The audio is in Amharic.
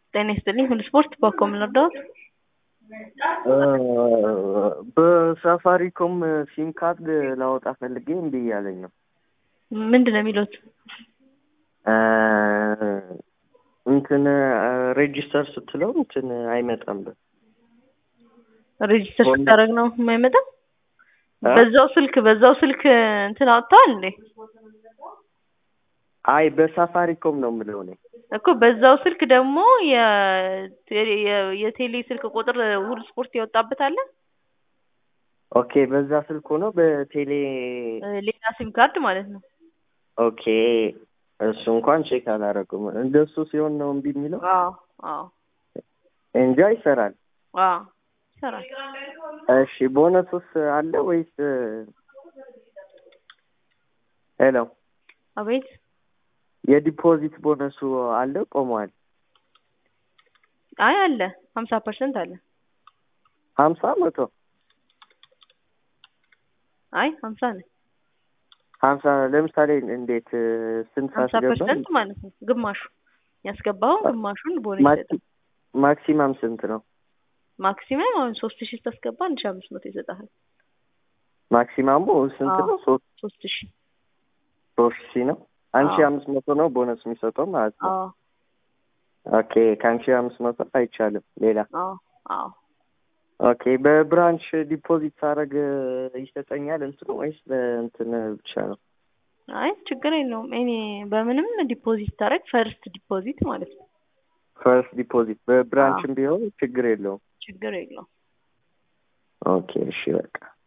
ጤና ይስጥልኝ ሁሉ ስፖርት በኮ ምን ልርዳዎት? በሳፋሪኮም ሲም ካርድ ላወጣ ፈልጌ እምቢ እያለኝ ነው። ምንድን ነው የሚሉት? እንትን ሬጂስተር ስትለው እንትን አይመጣም። ሬጂስተር ስታደርግ ነው የማይመጣ? በዛው ስልክ በዛው ስልክ እንትን አውጥተዋል እንዴ? አይ በሳፋሪኮም ነው የምለው እኔ እኮ በዛው ስልክ ደግሞ የቴሌ ስልክ ቁጥር ሁሉ ስፖርት ያወጣበት አለ። ኦኬ በዛ ስልክ ሆኖ በቴሌ ሌላ ሲም ካርድ ማለት ነው። ኦኬ እሱ እንኳን ቼክ አላረኩም። እንደሱ ሲሆን ነው እምቢ የሚለው አዎ አዎ እንጃ ይሰራል። አዎ ይሰራል። እሺ ቦነሱስ አለ ወይስ? ሄሎ አቤት የዲፖዚት ቦነሱ አለ ቆሟል? አይ አለ ሀምሳ ፐርሰንት አለ። ሀምሳ መቶ አይ ሀምሳ ነው። ሀምሳ ለምሳሌ እንዴት ስንት ሀምሳ ሳስገባ ፐርሰንት ማለት ነው። ግማሹ ያስገባው ግማሹን ቦነስ ይሰጣል። ማክሲማም ስንት ነው? ማክሲመም አሁን ሶስት ሺህ ስታስገባ አንድ ሺህ አምስት መቶ ይሰጣል። ማክሲማሙ ስንት አዎ። ነው? ሶስት ሶስት ሺህ ሶስት ሺህ ነው። አንድ ሺህ አዎ። አምስት መቶ ነው ቦነስ የሚሰጠው ማለት ነው። አዎ ኦኬ ከአንድ ሺህ አምስት መቶ አይቻልም ሌላ አዎ አዎ ኦኬ በብራንች ዲፖዚት ሳደርግ ይሰጠኛል እንትኑ ወይስ በእንትን ብቻ ነው? አይ ችግር የለውም። እኔ በምንም ዲፖዚት ታደርግ ፈርስት ዲፖዚት ማለት ነው። ፈርስት ዲፖዚት በብራንችም ቢሆን ችግር የለውም። ችግር የለውም። ኦኬ እሺ በቃ